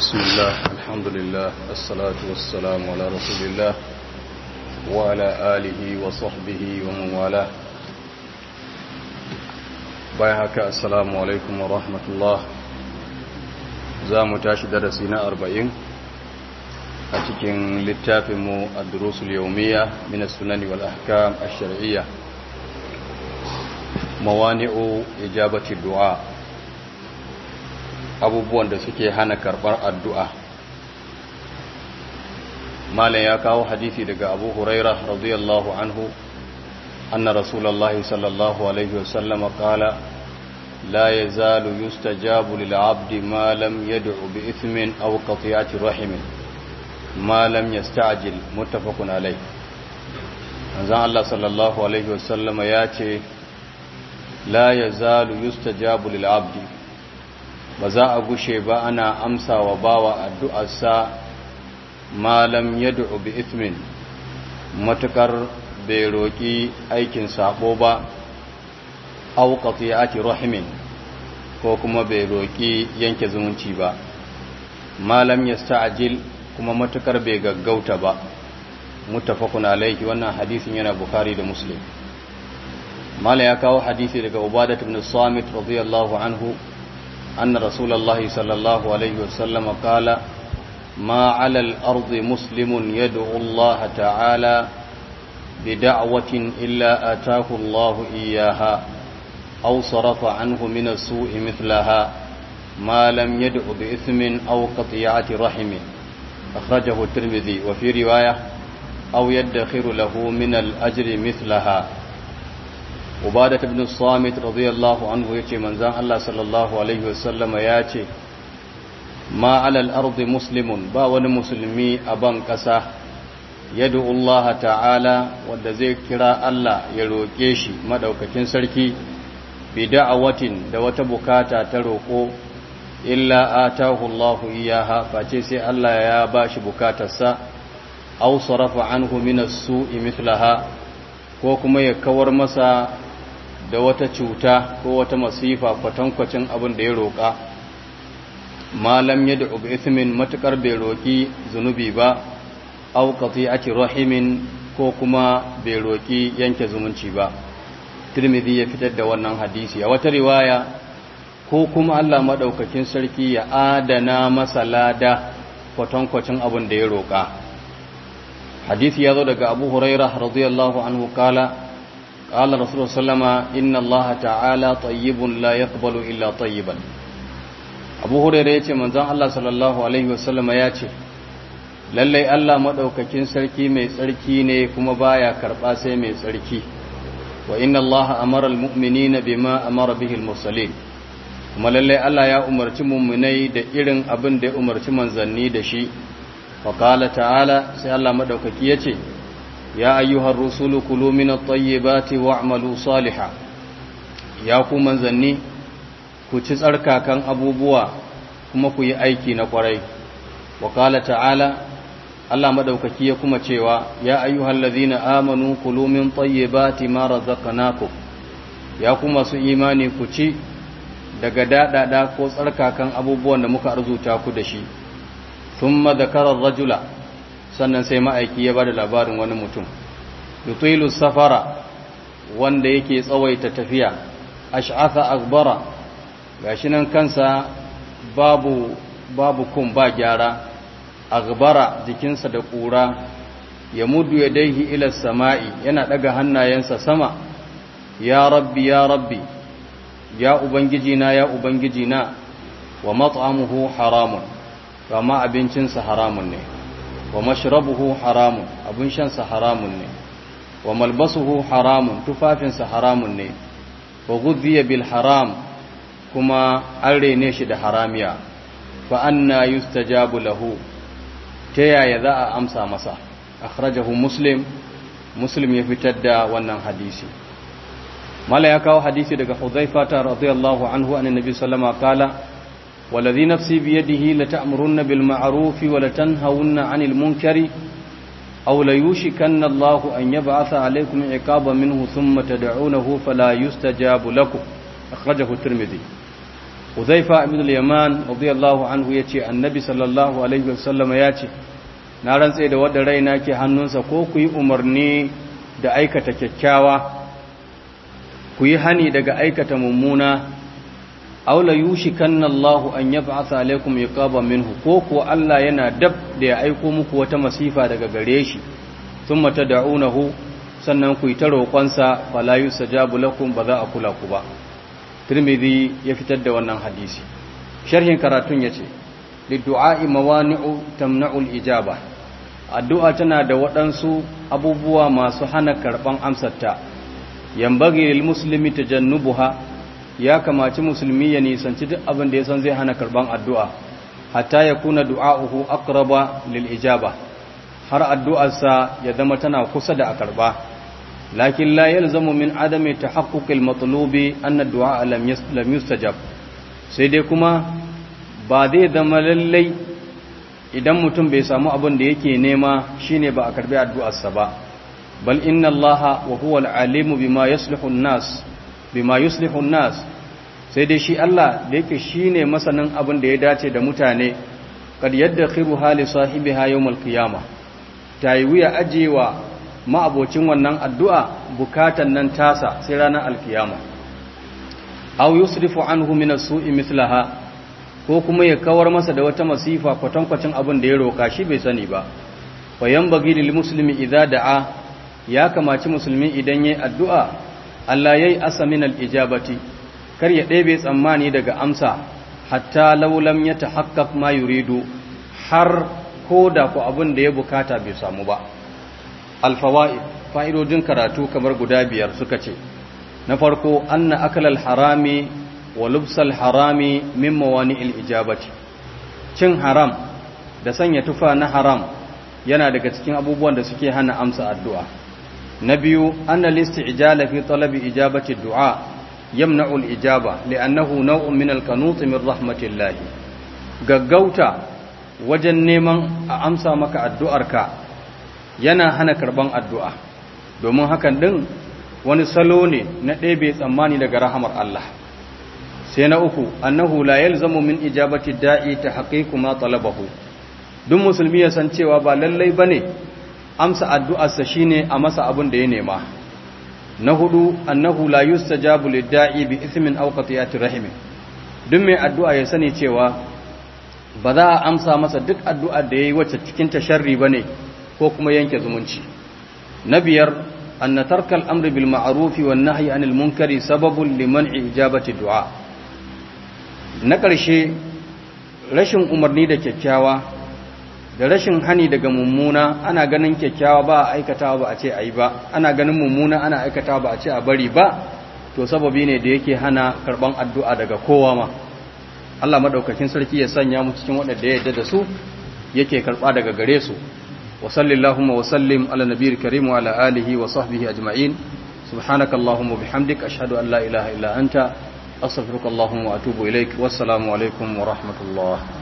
بسم الله الحمد لله الصلاة والسلام على رسول الله وعلى آله وصحبه ومن والاه بايهك السلام عليكم ورحمة الله زام تاشي درسنا أربعين أتكين للتافم الدروس اليومية من السنن والأحكام الشرعية موانع إجابة الدعاء abubuwan da suke hana karɓar addu'a malam ya kawo hadisi daga abu huraira radiyallahu anhu anna rasulallah sallallahu alaihi wasallama kala la ya zalu yustajabu lil abdi ma lam yad'u bi ithmin aw qatiyati rahimin ma lam yasta'jil muttafaqun alayh manzon Allah sallallahu alaihi wasallama ya ce la ya zalu yustajabu lil abdi ba za a gushe ba ana amsa wa bawa addu'arsa malam yad'u bi ithmin matukar bai roƙi aikin sabo ba aw qati'ati rahimin ko kuma bai roƙi yanke zumunci ba malam yasta'jil kuma matukar bai gaggauta ba muttafaqun alayhi wannan hadisin yana bukhari da muslim mala ya kawo hadisi daga ubadah ibn samit radiyallahu anhu أن رسول الله صلى الله عليه وسلم قال ما على الأرض مسلم يدعو الله تعالى بدعوة إلا آتاه الله إياها أو صرف عنه من السوء مثلها ما لم يدع بإثم أو قطيعة رحم أخرجه الترمذي وفي رواية أو يدخر له من الأجر مثلها ubadatu ibn samit radiyallahu anhu yace manzon Allah sallallahu alaihi wasallama yace ma alal ardi muslimun ba wani musulmi a ban kasa yad'u Allah ta'ala wanda zai kira Allah ya roke shi madaukakin sarki bi da'awatin da wata bukata ta roko illa atahu Allah iyaha face sai Allah ya bashi bukatarsa aw sarafa anhu min as-su'i mithlaha ko kuma ya kawar masa da wata cuta ko wata masifa kwatankwacin abin da ya roƙa malam ya da'u bi ithmin matukar bai roƙi zunubi ba aw qati'ati rahimin ko kuma bai roƙi yanke zumunci ba Tirmidhi ya fitar da wannan hadisi a wata riwaya ko kuma Allah madaukakin sarki ya adana masa lada kwatankwacin abin da ya roƙa hadisi ya zo daga Abu Hurairah radiyallahu anhu kala قال رسول الله صلى الله عليه وسلم إن الله تعالى طيب لا يقبل إلا طيبا أبو هريرة يتي من ذا الله صلى الله عليه وسلم ياتي lallai Allah madaukakin sarki mai tsarki ne kuma baya karba sai mai tsarki wa inna Allah amara almu'minina bima amara bihi almursalin kuma lallai Allah ya umarci mu'minai da irin abin da ya umarci manzanni da shi fa qala ta'ala sai Allah madaukaki yace يا أيها الرسول كلوا من الطيبات واعملوا صالحا يا ku manzanni ku ci tsarkakan abubuwa kuma ku yi aiki na kwarai wa qala ta'ala Allah madaukaki ya kuma cewa ya ayyuhal ladhina amanu kulu min tayyibati ma razaqnakum ya ku masu imani ku ci daga dadada ko tsarkakan abubuwan da muka arzuta ku da shi thumma dhakara ar-rajula sannan sai ma'aiki ya ba da labarin wani mutum yutilu safara wanda yake tsawaita tafiya ash'atha akbara gashi nan kansa babu babu kun ba gyara akbara jikinsa da ƙura ya mudu ya daihi ila sama'i yana daga hannayensa sama ya rabbi ya rabbi ya ubangiji na ya ubangiji na wa mat'amuhu haramun kama abincinsa haramun ne wa mashrabuhu haramun abun shansa haramun ne wa malbasuhu haramun tufafinsa haramun ne wa ghudhiya bil haram kuma an rene shi da haramiya fa anna yustajabu lahu ta yaya za a amsa masa akhrajahu muslim muslim ya fitar da wannan hadisi mala ya kawo hadisi daga hudhaifa ta radiyallahu anhu annabi sallama kala والذي نفسي بيده لتأمرن بالمعروف ولتنهون عن المنكر أو ليوشكن الله أن يبعث عليكم عقابا منه ثم تدعونه فلا يستجاب لكم أخرجه الترمذي Uzaifa ibn al-Yaman radiyallahu anhu yace Annabi sallallahu alaihi wasallam yace na rantse da wanda raina ke hannunsa ko ku yi umarni da aikata kyakkyawa ku yi hani daga aikata mummuna aw la yushikanna Allahu an yab'atha alaikum iqaban minhu ko ko Allah yana dab da ya aiko muku wata masifa daga gare shi thumma tad'unahu sannan ku yi ta roƙonsa fala yusajabu lakum ba za a kula ku ba Tirmidhi ya fitar da wannan hadisi sharhin karatun yace liddu'a'i mawani'u tamna'ul ijaba addu'a tana da waɗansu abubuwa masu hana karban amsarta yambagi lil muslimi tajannubuha ya kamaci musulmi ya nisanci duk abin da ya san zai hana karban addu'a hatta ya kuna du'a'uhu aqraba lil ijaba har addu'arsa ya zama tana kusa da a karba lakin la yalzamu min adami tahaqquqil matlubi anna du'a lam yustajab sai dai kuma ba zai zama lallai idan mutum bai samu abin da yake nema shine ba a karbi addu'arsa ba bal inna allaha wa huwa al-alimu bima yuslihu an-nas bima yuslihu an-nas sai dai shi Allah da yake shine masanin abin da ya dace da mutane kad yadkhiru hali sahibiha yawm al-qiyamah tayi wuya ajewa ma'abocin wannan addu'a bukatan nan tasa sai ranar alkiyama aw yusrifu anhu min as-su'i mithlaha ko kuma ya kawar masa da wata masifa kwatankwacin abin da ya roka shi bai sani ba fa yanbaghi lil muslimi idza da'a ya kamaci musulmi idan yayi addu'a Allah yayi asa min al-ijabati kar ya ɗebe tsammani daga amsa hatta law lam yatahaqqaq ma yuridu har ko da ku abin da ya bukata bai samu ba alfawaid fa'idodin karatu kamar guda biyar suka ce na farko anna akalal harami wa lubsal harami min mawani'il ijabati cin haram da sanya tufa na haram yana daga cikin abubuwan da suke hana amsa addu'a na biyu anna listi'jala fi talabi ijabati du'a yamna'u al-ijaba li'annahu naw'un min al-qanut min rahmatillah gaggauta wajen neman a amsa maka addu'arka yana hana karban addu'a domin hakan din wani salo ne na ɗebe tsammani daga rahamar Allah sai na uku annahu la yalzamu min ijabati da'i ta haqiqu ma talabahu duk musulmi ya san cewa ba lallai bane amsa addu'arsa shine a masa abin da ya nema na hudu annahu la yustajabu lid-da'i bi ithmin aw qatiyati rahim duk mai addu'a ya sani cewa ba za a amsa masa duk addu'ar da yayi wacce cikin ta sharri bane ko kuma yanke zumunci na biyar anna tarkal amri bil ma'ruf wan nahyi anil munkari sababun liman'i ijabati du'a na ƙarshe rashin umarni da kyakkyawa da rashin hani daga mummuna ana ganin kyakkyawa ba a aikatawa ba a ce a yi ba ana ganin mummuna ana aikatawa ba a ce a bari ba to sababi ne da yake hana karban addu'a daga kowa ma Allah madaukakin sarki ya sanya mu cikin waɗanda ya yarda da su yake karba daga gare su wa sallallahu wa sallim ala nabiyil karim wa ala alihi wa sahbihi ajma'in subhanakallahumma bihamdik ashhadu an la ilaha illa anta astaghfiruka allahumma wa atubu ilaik wassalamu alaikum wa rahmatullah